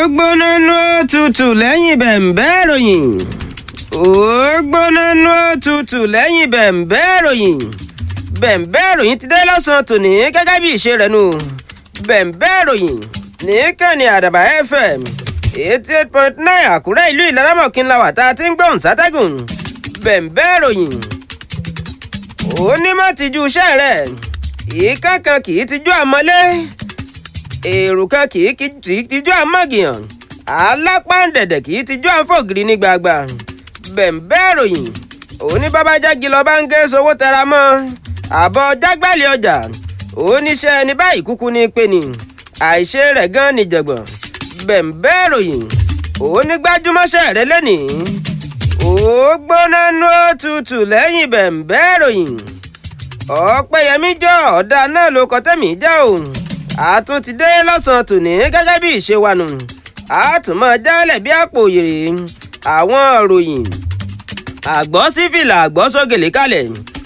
gbóná nú òtútù lẹ́yìn bẹ̀m̀bẹ́ ìròyìn ó gbóná nú òtútù lẹ́yìn bẹ̀m̀bẹ́ ìròyìn bẹ̀m̀bẹ́ ìròyìn ti dé lọ́sàn-án tòní gẹ́gẹ́ bí ìṣe rẹ̀ nù bẹ̀m̀bẹ́ ìròyìn nìkànnì àdàbà fm eighty eight point nine àkúrẹ́ ìlú ìlaramọ̀kí ńlá wà tá a ti ń gbóhùn sátẹ́gùn bẹ̀m̀bẹ́ ìròyìn onímọ̀ tìjú iṣẹ́ rẹ̀ ìkankan kì í tijú àmọ́lé èrò kan kì í tijú àmọ́gìyàn alápáǹdẹ̀dẹ̀ kì í tijú àǹfọ̀gìrì ní gbàgbà bẹ̀m̀bẹ́ ìròyìn òní babájági lọ bá ń gé sowó tẹra mọ́ àbọ̀ jágbálẹ̀ ọjà oníṣẹ́ ẹni báyìí kúkú ní pé ni àìṣe rẹ̀ gan ni jẹ̀gbọ̀n bẹ̀m̀bẹ́ ìròyìn òní gbájúmọ́ṣẹ́ rẹ̀ lẹ́nìí ó gbóná nú òtútù lẹ́yìn bẹ̀m̀bẹ́ ìròyìn ọ̀pẹ̀yẹmí jọ ọ̀dà náà ló kọ tẹ́mi já o àtún ti dé lọ́sàn-án tòní gẹ́gẹ́ bí ìṣe wa nù àtúmọ̀ jálẹ̀ bí àpò òyèrè àwọn òròyìn àgbọ̀ sífìlà àgbọ̀ sógèlè kalẹ̀